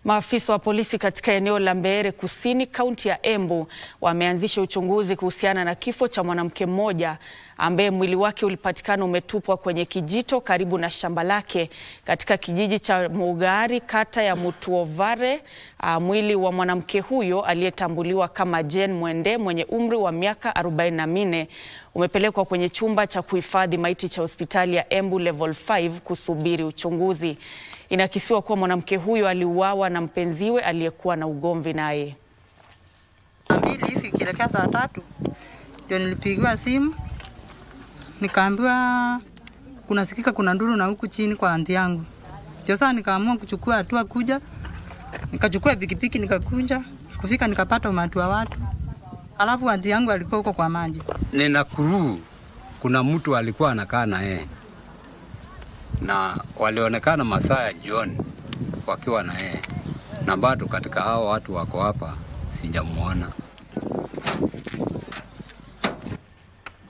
Maafisa wa polisi katika eneo la Mbeere Kusini, kaunti ya Embu wameanzisha uchunguzi kuhusiana na kifo cha mwanamke mmoja ambaye mwili wake ulipatikana umetupwa kwenye kijito karibu na shamba lake katika kijiji cha Mugari, kata ya Mutuovare. Uh, mwili wa mwanamke huyo aliyetambuliwa kama Jane Mwende mwenye umri wa miaka 44 umepelekwa kwenye chumba cha kuhifadhi maiti cha hospitali ya Embu Level 5 kusubiri uchunguzi. Inakisiwa kuwa mwanamke huyo aliuawa na mpenziwe aliyekuwa na ugomvi naye. mbili hivi ikielekea saa tatu ndio nilipigiwa simu nikaambiwa kunasikika kuna nduru na huku chini kwa anti yangu. Ndio sasa nikaamua kuchukua hatua kuja, nikachukua pikipiki nikakuja, kufika nikapata umati wa watu, alafu anti yangu alikuwa huko kwa maji. nina kuruu, kuna mtu alikuwa anakaa na yeye na walionekana masaa ya jioni wakiwa na yeye, na bado katika hao watu wako hapa sijamuona.